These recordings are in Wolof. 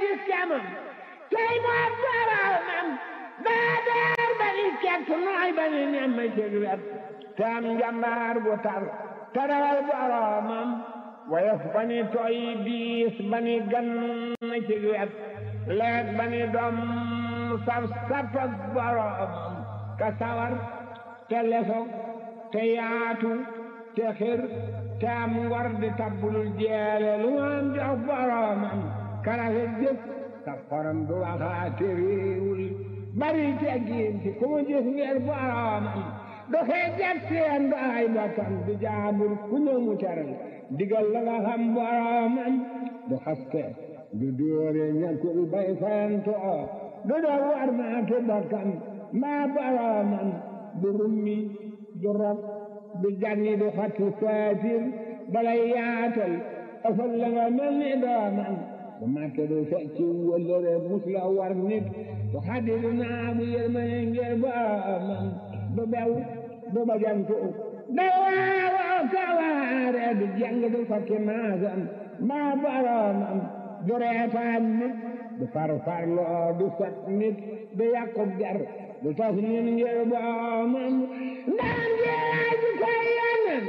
gis kemam tey moom boromam daa daar ba ni kekk nooy ba ni nemm cig wet te am njambaar bu tar tarawal boromam woyof ba ni toy biis ba ni gan cig wet leet ba ni doom saf saf ak boromam ka sawar te lesoog te yaatu te xir te am ngor di tabbulul jeele lu am jox boromam karafe jëf sa xorom du waxaate réewul bari teggiin ci ku mu gis ngir boromam du xeejat seen du ay bokkam du jaabur ku ñëw mu teral digal la nga xam boromam du xaste du dóore ñàkkul bay fayantoo du doo war maatu bokkam maa boromam du rummi du rob du janni du xatti saatir balay yaatal ëfal la nga mel ni doomam du màtte du fecci wëllëre mus la war nit du xaddi du naagu yërmane ngir boromam du bew du bajantu du waawoo kawaare du jàng du fakki maasam maa boromam du reetaan nit du farfarloo du sot nit du yàqub jar du tas nit ngir boromam ndaan jeeraa ji koy yonen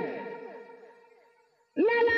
lala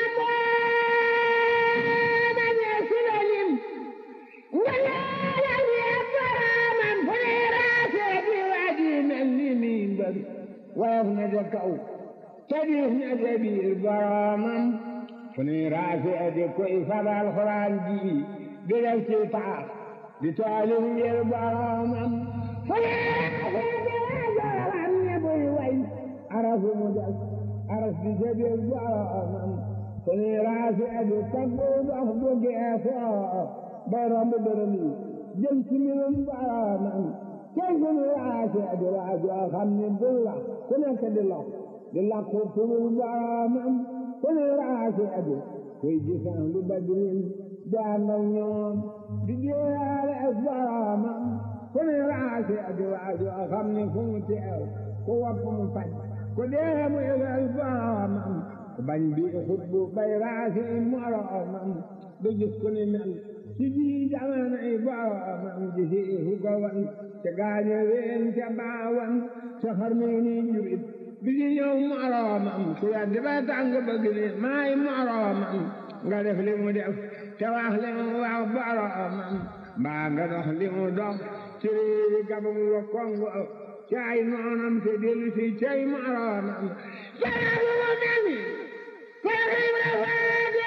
boona ñee silalim nga leeral yee boromam fu ne raasee di waji mel ni mi mbër woyof na de kaw te diis na de biir boromam fu ne raasee di koy fabal xuraan ji di def ci taax di taalif ngir boromam fu ne raasee di wajoram ne buy way arafu mu des aras di jabir boromam fu ne raasee di taggu dox bu geesoo bay romb dërëm yi jëm ci mbirum boromam tey fu ne raasee di waajoo xam ne bul la ku nekk di lox di lakku turul boromam fu ne raasee di kuy gisaan lu badrin di ànd ak ñoom di jéeyaale ak boromam ku ne raasi adi waajoo xam ne fu mu teew ku wopp mu faj ku dee mu yëgal boromam ku bañ bi xutbu bay raasi moromam du gis ku ni mel ci ji jamono yi boromam ji si fu ko wan te gaañe ween te baawan te xar mi ni jurit bi ji ñëw moromam ku yaddi ba tàng bëgg ni maay moromam nga def li mu def te wax li mu wax boromam mbaa nga dox li mu dox ci réewi gabam wa kongo ci ay noonam te dellu si cay moromam jarabu mu mel ni Seex Ibra Faati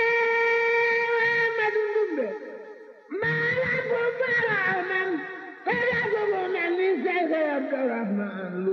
Amadu Ndumbe maalam bu boromam jarabu mu mel ni Seex Abdurahmaan Lo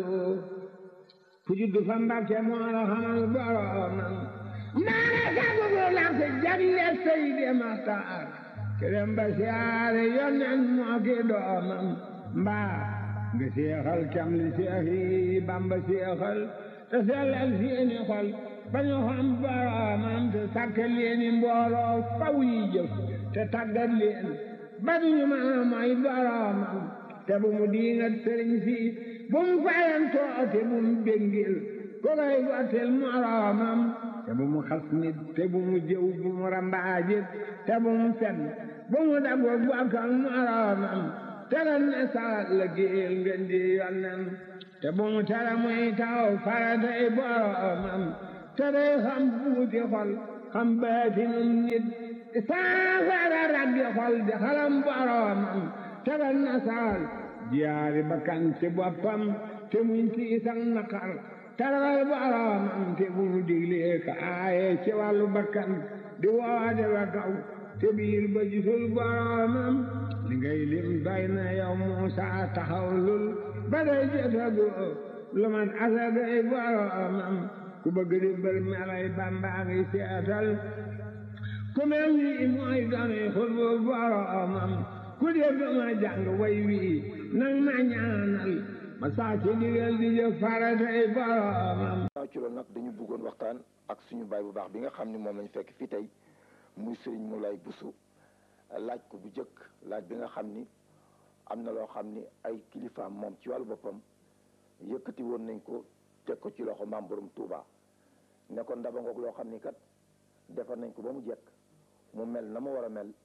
ku juddu fa Mbàkke moo la xamal boromam maana sabu bu lamp jagle Seydi Maxtaar kerem ba siyaare yonen moo ki doomam mbaa nga seexal cam li seex yi Bamba seexal te sellal seeni xol ba ñu xam boromam te sàkk leeni mbooloo faw yi jëf te tàggat leen ba duñu mën a mooy boromam te bu mu diingat sëriñ si bu mu fayantoo te bu mu béngil ko koy gottil moromam te bu mu xas nit te bu mu jëw bu mu rambaajit te bu mu fen bu mu dago bokkal moromam te ren ne salat la géel ngeen di yonnen te bu mu tere muy taw faratay boromam te day xam buuti xol xam baatinum nit saafara rabbi xol di xalam boromam te ren ne saal jiyaari bakkan ci boppam te muñ ci isan naqar tarawal boromam te bu mu diglee ka aaye ci wàllu bakkan di woote ba kaw te biir ba gisul boromam li ngay lim doy na yow Muusa taxawlul ba day jotagu lu man asagay boromam ku bëgg di bër melay Bamba ngi seetal ku mel ni mooy dooni xutbu boromam ku def ma jàng way wi nang ma ñaanal ma saa ci digal di jëf faratay boromam waaw ci loolu nag dañu bëggoon waxtaan ak suñu baay bu baax bi nga xam ni moom lañu fekk fii tey muy Serigne Moulay Bousso laaj ko bu jëkk laaj bi nga xam ni am na loo xam ni ay kilifaam moom ci wàllu boppam yëkkati woon nañ ko teg ko ci loxo maam borom Touba ne ko ndaba ngoog loo xam ni kat defar nañ ko ba mu jekk mu mel na mu war a mel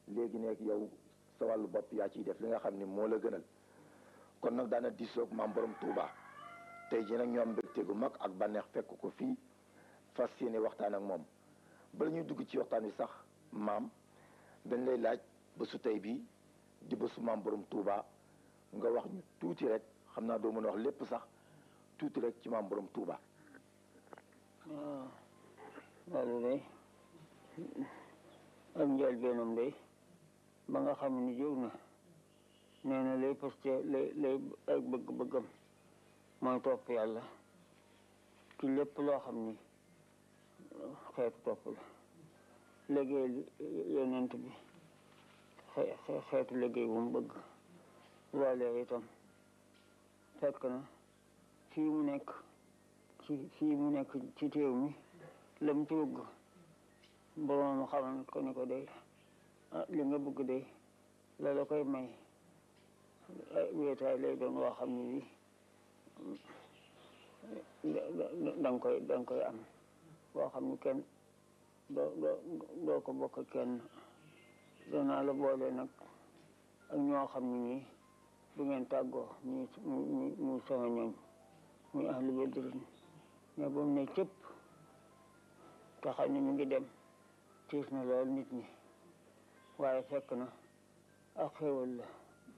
léegi nekk yow sa wàllu bopp yaa ciy def li nga xam ni moo la gënal kon nag daana disoog maam borom Touba tey jii nag ñoom mbégte gu mag ak bànneex fekk ko fii fas yéene waxtaan ak moom bala ñuy dugg ci waxtaan wi sax maam dañ lay laaj bésu tey bii di bésu maam borom Touba nga wax ñu tuuti rek xam naa doo mën a wax lépp sax tuuti rek ci maam borom Touba. waaw loolu day ak njëlbeenam day ba nga xam ni jóg na nee na lay poste lay lay ay bëgg-bëggam mooy topp yàlla ci lépp loo xam ni xeetu topp la liggéey yonent bi xeetu liggéey bu mu bëgg loolee itam fekk na fii mu nekk ci fii mu nekk ci téew mi la mu ci bëgg boroom xamal ko ni ko day li nga bëgg day la la koy may wéetaay lay doon woo xam ne bi da nga koy da nga koy am boo xam ne kenn doo doo doo ko bokk kenn danaa la boole nag ak ñoo xam ne ñii du ngeen tàggoo muy muy muy sama ñooñ muy ahlu badrin mais ba mu ne cëpp te xam ne mu ngi dem tiis na lool nit ñi waaye fekk na ak xéwal la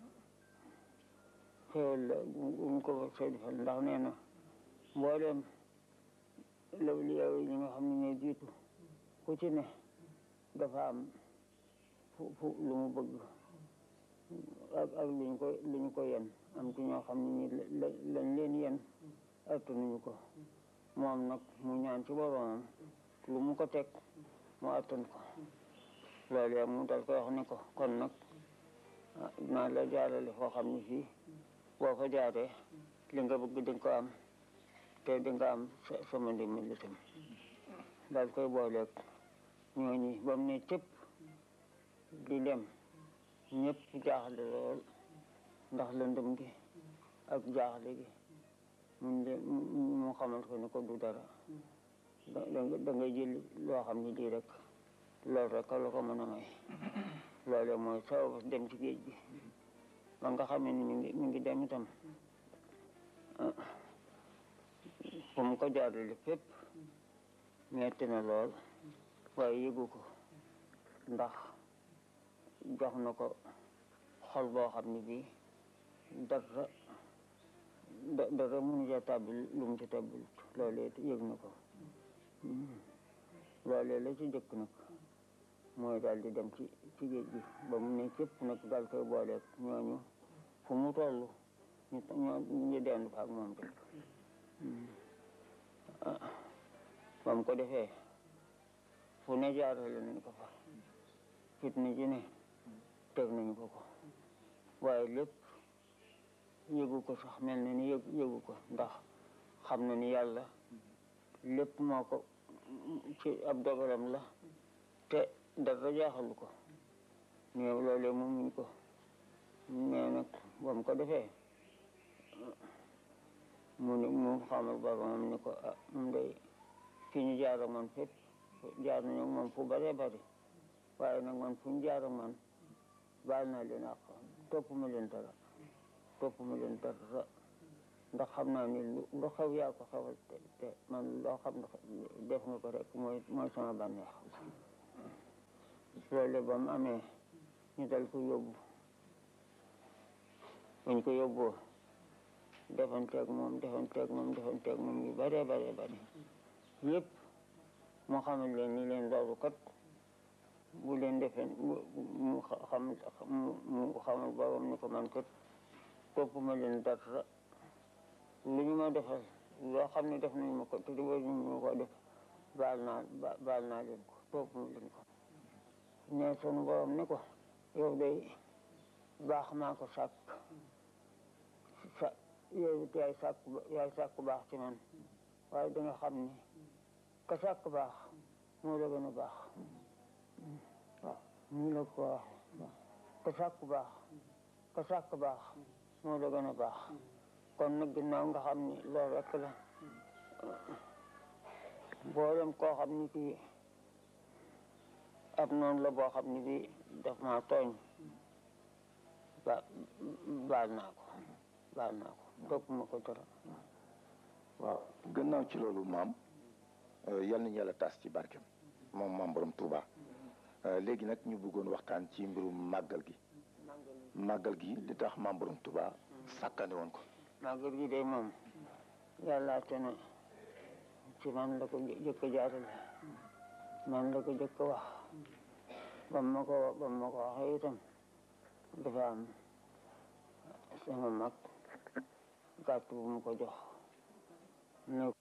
xéwal la bu mu ko sey defal ndax nee na mboolem lawliyaa yi ñi nga xam ne ñooy jiitu ku ci ne dafa am fu fu lu mu bëgg ak ak luñ ko luñ ko yen am ci ñoo xam ne ñi lañ leen yen attanuñu ko moom nag mu ñaan ci boroomam lu mu ko teg mu attan ko loolu yam mu dal koy wax ni ko kon nag dinaa la jaarale foo xam ne fii boo ko jaaree li nga bëgg di nga ko am te di nga am sama ndimbal itam daal koy booleeg ñooñi ba mu ne cëpp di dem ñëpp jaaxle lool ndax lëndëm gi ak jaaxle gi mun de mu xamal ko ni ko du dara da da ngay jël loo xam ne lii rek loolu rek la ko mën a may loolu mooy sababu dem ci géej gi ba nga xam ne ni mi ngi mi ngi dem itam fu mu ko jaarale fépp metti na lool waaye yëgu ko ndax jox na ko xol boo xam ne bii dara dara mënu ca tàbbil lu mu ci tàbbil loolee yëg na ko loolee la ci jëkk nag mooy daal di dem ci ci géej gi ba mu ne cëpp nag daal koy booleeg ñooñu fu mu toll ñu ñoo ñu dend fa ak moom rek ba mu ko defee fu ne jaarale nañ ko fa fitna ji ne teg nañu ko ko waaye lépp yëgu ko sax mel na ni yëg yëgu ko ndax xam na ni yàlla lépp moo ko ci ab dogalam la te dara jaaxalu ko mais loolee mu muñ ko mais nag ba mu ko defee mu ni mu xamal boromam ni ko ah moom day fi ñu jaar ak man fépp jaar nañu moom fu bëree bëri waaye nag man fu ñu jaar ak man baal naa leen ak topp ma leen dara topp ma leen dara ndax xam naa ni lu xew yaa ko xewal te te man loo xam ne def nga ko rek mooy mooy sama bànneex loolu ba mu amee ñu dal ko yóbbu buñ ko yóbboo defanteeg moom defanteeg moom defanteeg moom yu bëree bëree bëri yëpp moo xamal leen ni leen loolu kat bu leen defee mu xam mu xamal borom ni ko man kat topp ma leen dara lu ñu ma defal loo xam ne def nañu ma ko te di war ñu ma ko def baal naa baal naa leen ko topp ma leen ko ne sunu borom ni ko yow day baax maa ko sàkk sa yow it yaay sàkk yaay sàkk baax ci man waaye da nga xam ni ka sàkk baax moo la gën a baax waaw nii la ko waxee ka sàkk baax ka sàkk baax moo la gën a baax kon nag ginnaaw nga xam ni loolu rek la boolem koo xam ni kii ab noonu la boo xam ne bi daf maa tooñ ba baal naa ko baal naa ko topp ma ko dara waaw gannaaw ci loolu maam yal nañu yàlla tas ci barkem moom maam borom Touba léegi nag ñu bëggoon waxtaan ci mbirum màggal gi màggal gi li tax maam borom Touba sàkkane woon ko màggal gi day moom yàlla te ne ci man la ko jëkk jaarale man la ko jëkk wax ba ma ko ba ma ko waxee itam dafa am sama mag gàtt bu mu ko jox ne